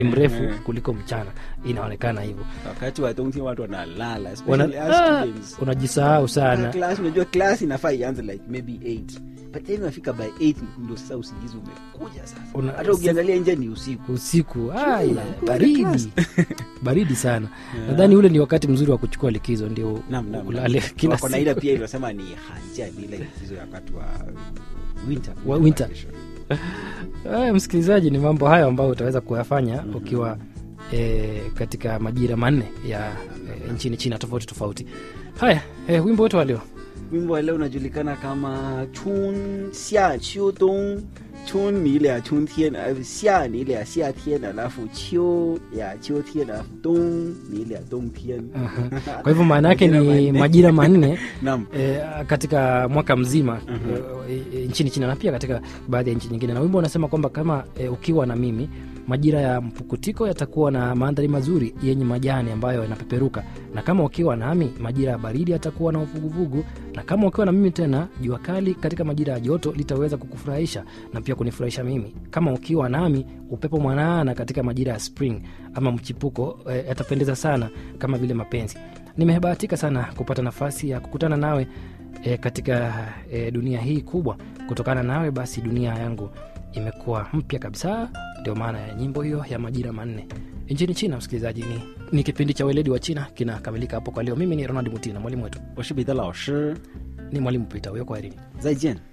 mrefu Mhm. kuliko mchana inaonekana hivyo wakati wa冬天 watu wanalala Wana- especially us ah, students. unajisahau Na sana class unajua class inafaa ianze like maybe 8 but then unafika by 8 ndio sasa usingizi umekuja sasa Una- hata ukiangalia nje ni usiku usiku aya, Unakuwa baridi class. baridi sana nadhani ule ni wakati mzuri wa kuchukua likizo ndio Naam, naam, ulale naam. kila Wako na ile siku pia inasema ni hanja ni ile likizo ya wakati wa winter Wa winter. vacation. Aya, msikilizaji ni mambo hayo ambayo utaweza kuyafanya ukiwa e, katika majira manne ya e, nchini china tofauti tofauti haya e, wimbo wetu wa leo wimbo wa leo unajulikana kama chun xia qiu dong chun ni ile ya chun tien alafu xia ni ile ya xia tien alafu qiu ya qiu tien alafu dong ni ile ya dong tien kwa hivyo maana yake Majira ni manne. majira manne naam e, katika mwaka mzima e, e, nchini china na pia katika baadhi ya nchi nyingine na wimbo unasema kwamba kama e, ukiwa na mimi majira ya mpukutiko yatakuwa na mandhari mazuri yenye majani ambayo yanapeperuka na kama ukiwa nami majira ya baridi yatakuwa na uvuguvugu na kama ukiwa na mimi tena jua kali katika majira ya joto litaweza kukufurahisha na pia kunifurahisha mimi kama ukiwa nami upepo mwanana katika majira ya spring ama mchipuko e, yatapendeza sana kama vile mapenzi nimebahatika sana kupata nafasi ya kukutana nawe e, katika e, dunia hii kubwa kutokana nawe basi dunia yangu imekuwa mpya kabisa ndio maana ya nyimbo hiyo ya majira manne nchini china msikilizaji ni, ni kipindi cha weledi wa china kinakamilika hapo kwa leo mimi ni ronald mutina mwalimu wetu 我是彼得老师 ni mwalimu pita huyo kwa erini 再见